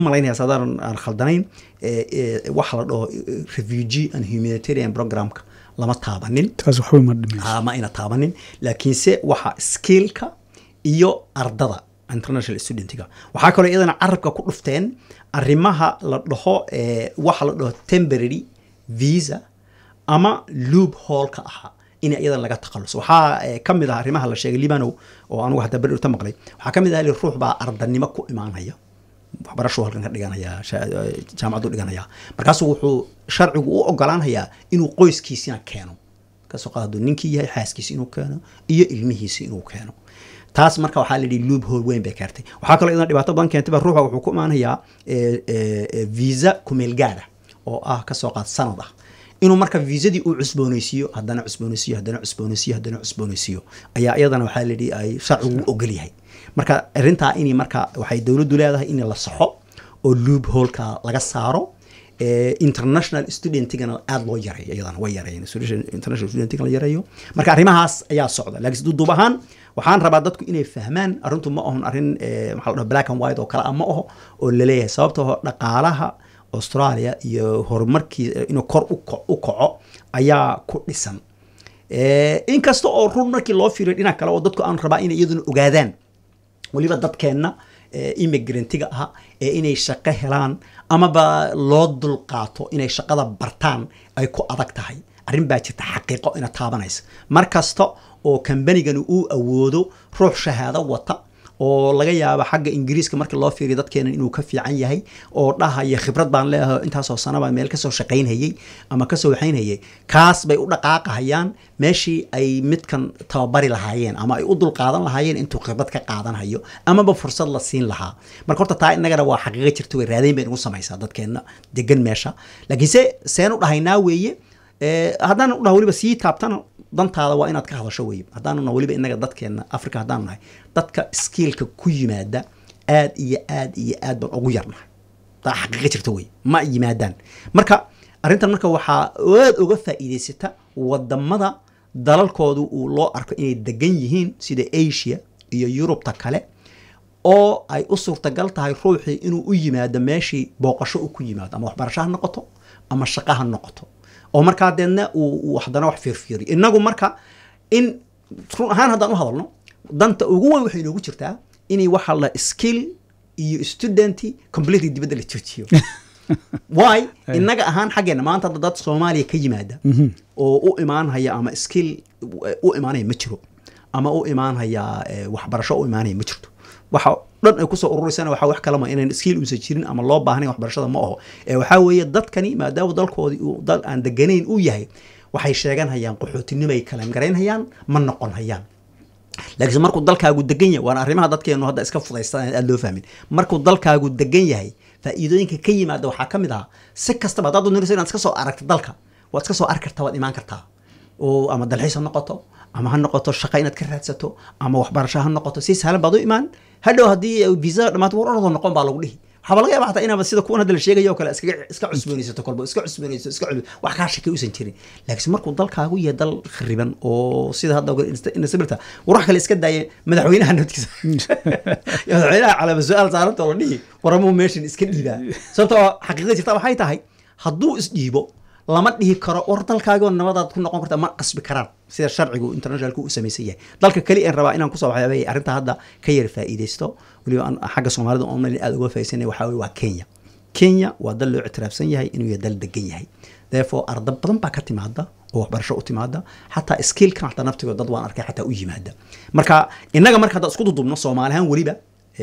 malaynaya sadaan aan khaldanayn waxa la dhaho refugee and humanitarian programka lama taabanin taas waxba ma dhimayso Ah, ma ayna taabanin laakiinse waxa skillka iyo ardada international studentiga waxaa kaloo iyadana carabka ku dhufteen arrimaha la dhaho eh, waxa la dhaho temporary visa ama loop hallka ahaa in iyadana laga takhaluso waxaa eh, ka mid ah arrimaha la sheegay libanow oo anugu hadda beri urta maqlay waxaa ka mid ah li ruux baa ardanimo ku imaanaya waxbarashuu halkan ka dhiganaya sha- jaamacaddu dhiganaya markaasuu wuxuu sharcigu u ogolaanayaa inuu qoyskiisina keeno kasoo qaad hadduu ninkii yahay xaaskiisi inuu keeno iyo ilmihiisi inuu keeno taas marka waxaa la yidhi loop hole weyn bay keentay waxaa kaloo idan dhibaato badan keentay ba ruuxa wuxuu ku imaanayaa eh, eh, eh, visa kumeel gaara oo ah kasoo qaad sanad ah inuu marka viisadii uu cusboonaysiiyo haddana cusboonaysiiyo haddana cusboonaysiiyo haddana cusboonaysiiyo ayaa iyadana waxaa la yidhi ay sharcigu u ogol yahay marka arrintaa in marka waxay dowladdu leedahay in la saxo oo loop holeka laga saaro Eh, international studentigana aada loo yareeyo iyadana way yareeyeen Student- international studentiga la yareeyo marka arrimahaas ayaa socda laakiin duduub ahaan waxaan rabaa dadku inay fahmaan arrintu ma ahon arrin eh, maxaa la dhaha black and white oo kale ah ma aho oo laleeyahay sababtoo dhaqaalaha australia iyo horumarkii eh, inuu kor u ko- u kaco ayaa ku dhisan Eh, inkasta oo run markii loo fiiriyo dhinac kale oo dadku aan rabaa inay iyaduna ogaadaan weliba dadkeenna eh, immigrantiga ah ee inay shaqo helaan amaba loo dulqaato inay shaqada bartaan ay ku adag tahay arrin baa jirta xaqiiqo ina taabanaysa mar kasta oo kambanigani uu awoodo ruux shahaado wata oo laga yaabo xagga ingiriiska markii loo fiiriyo dadkeena inuu ka fiican yahay oo dhahaya khibrad baan leeyahay intaasoo sana baan meel kasoo shaqaynhayay ama kasoo waxaynhayay kaas bay u dhaqaaqahayaan meeshii ay midkan tababari lahaayeen ama ay u dulqaadan lahaayeen intuu khibrad ka qaadanhayo amaba fursad la siin lahaa marka horta taa innagana waa xaqiiqo jirta way raadayn bay nagu samaysaa dadkeenna degan meesha laakiinse seen u dhahaynaa weeye Eh, haddaan u dhaha weliba sii taabtana dantaada waa inaad ka hadasho weye haddaanuna weliba inaga dadkeena africa haddaan nahay dadka skiilka ku yimaada aad iyo aad iyo aad baan ugu yarnahay taa xaqiiqa jirta weye ma yimaadaan marka arrintan marka waxaa aad uga faa'iidaysata wadamada dalalkoodu uu loo arko inay degan yihiin sida asia iyo yurubta kale oo ay u suurtagal tahay ruuxii inuu u yimaado meeshii booqasho uu ku yimaado ama waxbarasho ha noqoto ama shaqo ha noqoto oo markaa deedna uu uu haddana wax fiirfiiriyo inagu marka in run ahaan haddaan u hadalno danta ugu weyn waxay inoogu jirtaa inay waxa la skill iyo student completely dibadda la joojiyo why innaga ahaan xaggeena maanta hadda dad soomaaliya ka yimaada oo u imaanhaya ama skill u imaanaya ma jiro ama u imaanhaya eh, waxbarasho u imaanaya ma jirto waxa dhan ay kusoo ururisana waxa wax kalama inaan skill uusan jirin ama loo baahnayn waxbarashada ma aho ee waxaa weeye dadkani maadaama dalkoodii uu dal aan deganayn uu yahay waxay sheeganhayaan qaxootinimay kalan garaynhayaan ma noqon hayaan laakiinse markuu dalkaagu degan yahay waana arrimaha dadkeenu hadda iska fudaystaan aad loo fahmin markuu dalkaagu degan yahay faa'iidooyinka ka yimaada waxaa ka mid ah si kastaba haddaad doonayso inaad iska soo aragto dalka waad iska soo arki kartaa waad imaan kartaa oo ama dalxiis ha noqoto ama ha noqoto shaqa inaad ka raadsato ama waxbarasho ha noqoto si sahlan baad u imaan hadhow haddii viisada dhamaato war ordo noqon baa lagu dhihi waxaaba laga yaaba xataa inaaba sida kuwan hadda la sheegayo oo kale iskaga iska cusboonaysato kolba iska cusboonayso iska cusbo wax kaa shakay usan jirin laakiinse markuu dalkaagu yahay dal khariban oo sida hadda inasabirta war wax kale iska daaya madaxweynaha naftiisa madaxweynaha calaama su-aal saaranta oo la dhihi waramuu meeshan iska dhiibaa sababtoo xaqiiqada jirta waxay tahay hadduu isdhiibo lama dhihi karo war dalkaagoo nabadaad ku noqon karta ma qasbi karaan sida sharcigu internationalku u samaysan yahay dalka keli aan rabaa inaan kusoo waxyaabay arrinta hadda ka yar faa'iidaysto weliba aan xagga soomaalida oon aad uga faa'iidaysanay waxaa weye waa kenya kenya waa dal loo ictiraafsan yahay inuu yahay dal degan yahay therefore arda badan baa ka timaada oo waxbarasho u timaada xataa skillkan xataa naftigood dad waan arkay xataa u yimaada marka innaga marka hadda isku dudubno soomaali ahaan weliba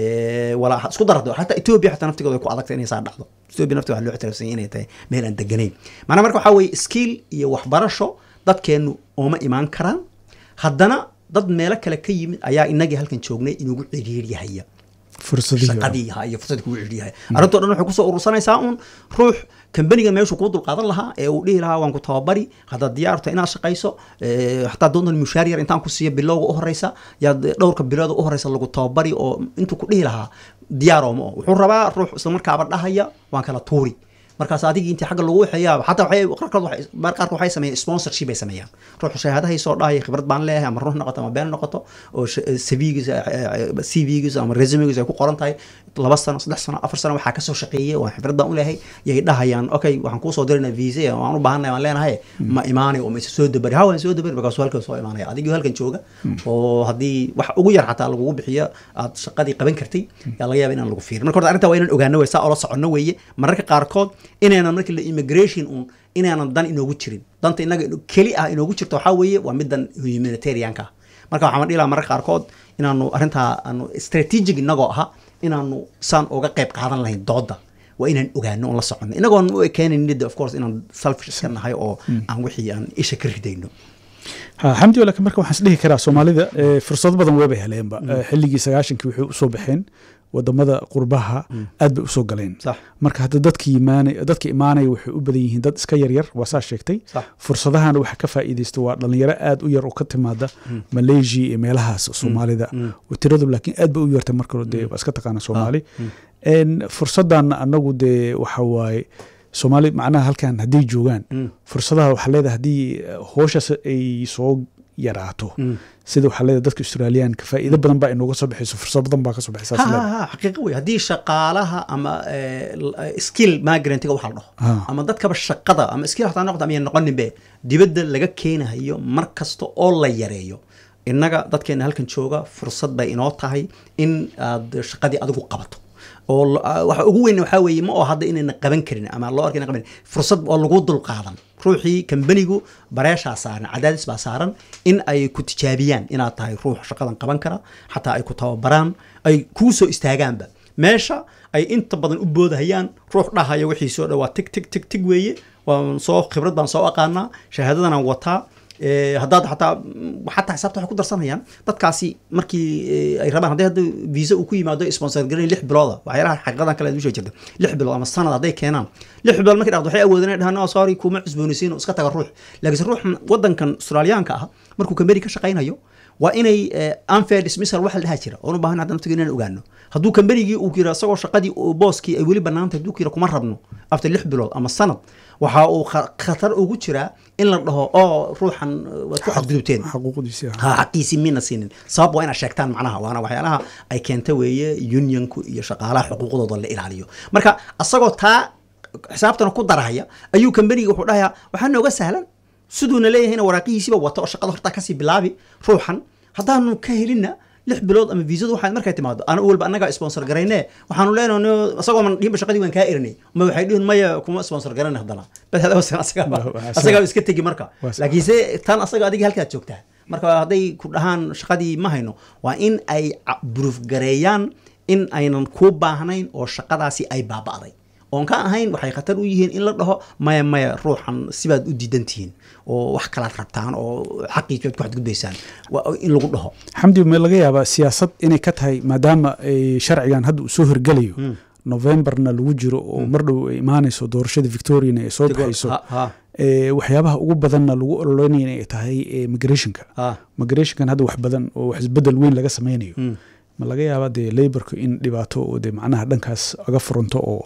walaa isku darado xataa ethiopia xataa naftigooda ay ku adagtay inay saa dhacdo ethiopia naftiga waxaa loo ictiraafsan yahay inay tahay meel aan deganayn maanaa marka waxaa weeye skill iyo waxbarasho dadkeennu ooma imaan karaan haddana dad meelo kale ka yimid ayaa inagii halkan joognay inugu ciriiriyahaya shaqadii ha iyo fursadii kugu ciriiriyahaya arrintoo dhan waxay kusoo urursanaysaa un ruux kambaniga meeshuu kuu dulqaadan lahaa ee uu dhihi lahaa waan ku tababari haddaad diyaarto inaad shaqayso hataa doontan mushaar yar intaan ku siiyo bilowga u horeysa yaad dhowrka bilooda u horeysa lagu tababari oo intuu ku dhihi lahaa diyaaroo ma o wuxuu rabaa ruux islamarkaaba dhahaya waan kala tuuri markaas adigii intii xagga lagu waxeeyaa xataa waxay qaarkood waxay mar qaarkood waxay sameeyaan sponsorship ay sameeyaan ruuxu shahaadahay soo dhahaya khibrad baan leeyahay ama run noqoto ama been noqoto oo cv-giisa cv-giisa ama resume-giisa ay ku qoran tahay laba sano saddex sano afar sano waxaa kasoo shaqeeyey waa khibrad baan u leeyahay yay dhahayaan okay waxaan kuusoo dirayna visa waan u baahanay waan leenahay ma imaanay oo ma isa soo dabari ha waan soo dabari markaasuu halkan soo imaanaya adigii halkan jooga oo haddii wax ugu yar xataa lagugu bixiyo aad shaqadii qaban kartay yaa laga yaaba inaan lagu fiirin marka horta arrintaa waa inaan ogaano wey saa oola soconno weeye mararka qaarkood inaynan markii la immigration un inaanan dan inoogu jirin danta inaga keli ah inoogu jirto waxaa weeye waa middan humanitarianka ah marka waxaan dhihi lahaa mararka qaarkood inaanu arrintaa aanu strategic inagoo aha inaanu saan uga qayb qaadan lahayn dooda waa inaan ogaano oon la soconno inagoon u ekeenayn of course inaan selfish iska nahay oo aan wixii aan isha ka ridayno xamdi laakiin marka waxaan isdhihi karaa soomaalida fursado badan weebay heleenba xilligii sagaashankii waxay usoo baxeen wadamada qurbaha aad bay usoo galeen marka hadda dadka imaanay dadka imaanaya waxay u badan yihiin dad iska yaryar waa saa sheegtay fursadahana waxa ka faa'iidaysta waa dhalinyaro aad u yar oo ka timaada malaysia iyo meelahaas soomaalida tiradu laakiin aad bay u yartay marka dee waa iska taqaana soomaali fursadan anagu dee waxa waaye soomaali macnaha halkan hadday joogaan fursadaha waxaa leedahay haddii hooshaas ay soo yaraato sida waxaa leedahay dadka australiyaanka faa'iido badan baa inooga soo baxayso fursad badan baa ka soo baxaysa xaqiiqa wey haddii shaqaalaha ama skill migrantiga waxa la dhaho ama dadkaba shaqada ama skill hataa noqda ama noqoninbe dibadda laga keenayo mar kasta oo la yareeyo innaga dadkeena halkan jooga fursad bay inoo tahay in aad shaqadii adigu qabato oo waxa ugu weyn waxaa weeye ma oo hadda inayna qaban karin ama loo arkay qaban fursad oo lagu dul qaadan ruuxii kambanigu bareeshaa saaran cadaadis baa saaran in ay ku tijaabiyaan inaad tahay ruux shaqadan qaban kara xataa ay ku tababaraan ay kuu soo istaagaanba meesha ay inta badan u boodahayaan ruux dhahaya wixii soo dhawaa tig tig tig tig weeye waan soo khibrad baan soo aqaanaa shahaadadanaan wataa haddaad xataa xataa xisaabta waxay ku darsanayaan dadkaasi markii ay rabaan hadday hadda visa uu ku yimaado sponsor garan lix bilooda waxyaalaha xaqiiqadan kale usoo jirta lix bilood ama sanad hadday keenaan lix bilood markay dhaqdo waxay awoodeen inay dhahaan no sorry kuma cusboonaysiin oo iska taga ruux laakiinse ruux wadankan australiyaanka ah markuu kamberi ka shaqaynayo waa inay unfair dismissal waxa la dhaha jira oon u baahan hadda naftiga inaan ogaano hadduu kamberigii uu yira isagoo shaqadii booskii ay weli banaantay hadduu yira kuma rabno after lix bilood ama sanad waxa uu khatar ugu jiraa in la dhaho oo ruuxan waad ku xadgudubteen ha xaqiisii mina siinin sabab waa inaad sheegtaan macnaha waana waxyaalaha ay keenta weeye unionku iyo shaqaalaha xuquuqdooda la ilaaliyo marka asagoo taa xisaabtana ku darahaya ayuu kamberiga wuxuu dhahayaa waxaa nooga sahlan siduuna leeyahayna waraaqihiisiiba wata oo shaqada hortaa kasii bilaabi ruuxan haddaanu ka helinna lix bilood ama viisadu waxaa markay timaado ana walba annagaa sponsor garayne waxaanu leenahay isagoo man dhihinba shaqadii waan kaa erinay ma waxay dhihin maya kuma sponsor garayna haddana bal hadawasan asagaaba asagaa iska tegi marka laakiinse tan asaga adiga halkaad joogtaa marka hadday ku dhahaan shaqadii ma hayno waa in ay buruuf gareeyaan in aynan kuu baahnayn oo shaqadaasi ay baaba'day oon ka ahayn waxay khatar u yihiin in la dhaho maya maya ruuxan sibaad u diidan tihiin oo wax kalaad rabtaan oo xaqiis baad ku xadgudbaysaan in lagu dhaho xamdi ma laga yaabaa siyaasad inay ka tahay maadaama sharcigan hadda uu soo hirgelayo novemberna lagu jiro oo mar dhow ay imaanayso doorashada victoriana ay soo baxayso waxyaabaha ugu badanna lagu ololeynaya inay tahay migrationka migrationkan hadda wax badan oo wax isbedel weyn laga sameynayo ma laga yaabaa dee laborka in dhibaato oo dee macnaha dhankaas aga furanto oo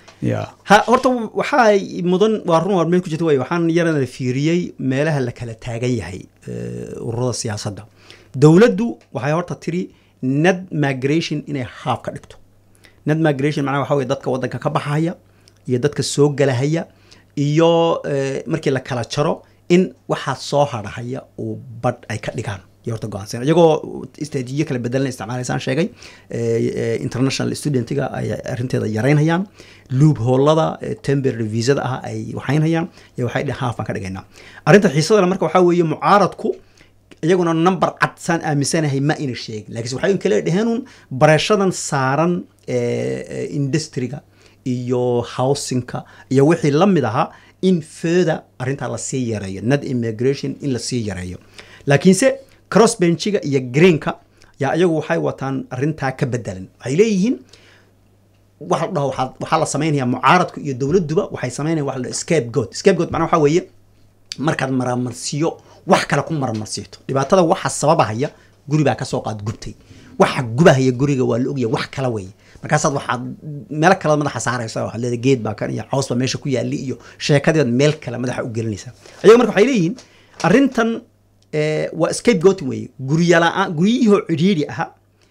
ha horta waxaa mudan waa run waa meel ku jirta way waxaan yarana fiiriyey meelaha la kala taagan yahay ururada siyaasadda dowladdu waxay horta tiri net migration inay haaf ka dhigto net migration macnaha waxa weye dadka waddanka ka baxaya iyo dadka soo galahaya iyo markii la kala jaro in waxaa soo harhaya uu badh ay ka dhigaan iyo horta go-aansan iyagoo istraatiijiyo kala bedelan isticmaalaysaan sheegay international studentiga ay arrinteeda yaraynayaan loop hoolada temporary visada ah ay waxaynayaan iyo waxay dhehen haaf baan ka dhigaynaa arrinta xiisadana marka waxaa weeye mucaaradku iyaguna number cad saan aaminsanahay ma ina sheegin laakiinse waxay kale dheheenun bareeshadan saaran industriga iyo housingka iyo wixii la mid ahaa in further arrintaa lasii yareeyo net immigration in lasii yareeyo laakiinse crossbenchiga iyo greenka yaa iyagu waxay wataan arrintaa ka bedelan waxay leeyihiin waxa la dhaho waxaa la sameynaya mucaaradku iyo dowladduba waxay sameynaya waxa la dhaho scapegoat scapegoat macnaha waxaa weeye markaad maramarsiyo wax kale ku maramarsiito dhibaatada waxa sababahaya guri baa kasoo qaad gubtay waxa gubahaya guriga waa la ogyahay wax kala weeye markaasaad waxaad meelo kalead madaxa saaraysa waxaad leedahay geed baa kan iyo caws baa meesha ku yaali iyo sheekadiibaad meel kale madaxa u gelinaysaa ayago marka waxay leeyihiin arrintan waa scapegoating weeye guryala-aan guryihii cidhiidhi ahaa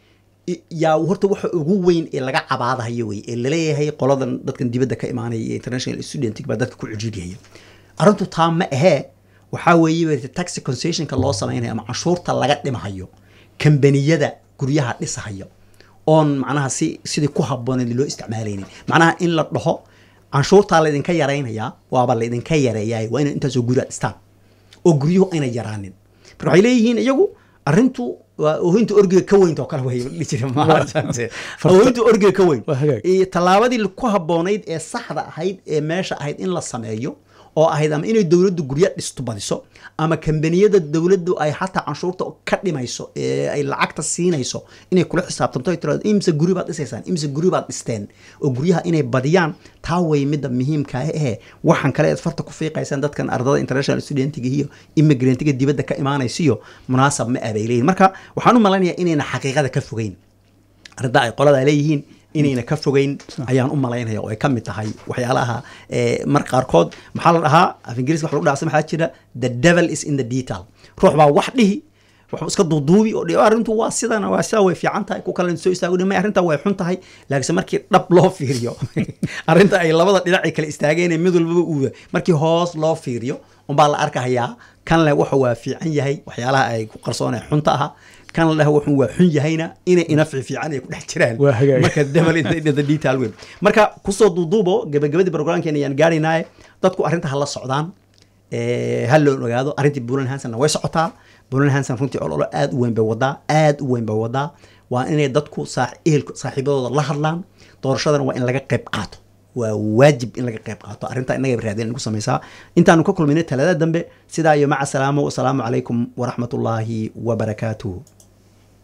yaa horta waxa ugu weyn ee laga cabaadahayo wey ee laleeyahay qoladan dadkan dibadda ka imaanaya ee international student baa dadka ku cidhiidhiyaya arrintu taa ma ahee waxaa weeye taxi concessionka loo samaynayo ama canshuurta laga dhimahayo kambaniyada guryaha dhisahayo oon macnaha si sidii ku habbooneed loo isticmaalaynin macnaha in la dhaho canshuurtaa laydinka yaraynayaa waaba laydinka yareeyaay waa inay intaasoo guri aad dhistaan oo guryuhu ayna yaraanin marka waxay leeyihiin iyagu arrintu waa oohinta orgiga ka weynta oo kale way dhihi jire oohinta orgiga ka weyn tallaabadii ku habboonayd ee saxda ahayd ee meesha ahayd in la sameeyo oo ahayd ama inay dowladdu guryo dhisto badiso ama kambaniyada dowladdu ay xataa canshuurta ka dhimayso ee ay lacagta siinayso inay kula xisaabtanto ay tirado imse guri baad dhisaysaan imse guri baad dhisteen oo guryaha inay badiyaan taa way midda muhiimka ehe waxaan kale aad farta ku fiiqaysaan dadkan ardada international studentiga iyo immigrantga dibadda ka imaanaysiyo munaasab ma abay leeyihin marka waxaan u malaynayaa inayna xaqiiqada ka fogeyn arrinta ay qolada leeyihiin inayna ka fogeyn ayaan u malaynaya oo ay ka mid tahay waxyaalaha mar qaarkood maxaa la dhahaa af ingiriiska wax lagu dhacsa maxaa jira the devil is in the detail ruux baa wax dhihi wax iska duuduubi oo dhihi arrintu waa sidan waa sidaa way fiican tahay ku kale soo istaago dhimay arrinta way xun tahay laakiinse markii dhab loo fiiriyo arrinta ay labada dhinac ay kala istaageen mid walbaba uuda markii hoos loo fiiriyo unbaa la arkahayaa kan leh waxa waa fiican yahay waxyaalaha ay ku qarsoonee xunta aha kan la dhaho wuxuu waa xun yahayna inay ina fiifiican ay ku dhex jiraan marka devil in the detail weyn marka kusoo duuduubo gabagabadii programkeena ayaan gaaraynaye dadku arrinta ha la socdaan ha loo ogaado arrintii bulan hansonna way socotaa bulan hanson runtii ololo aad u weyn bay wadaa aad u weyn bay wadaa waa inay dadku ehelku saaxiibadooda la hadlaan doorashadana waa in laga qayb qaato waa waajib in laga qayb qaato arrintaa innaga raadin nagu samaysaa intaanu ka kulminay talada dambe sidaa iyo maca salaamo wasalaamu calaykum waraxmatullaahi wabarakaatuhu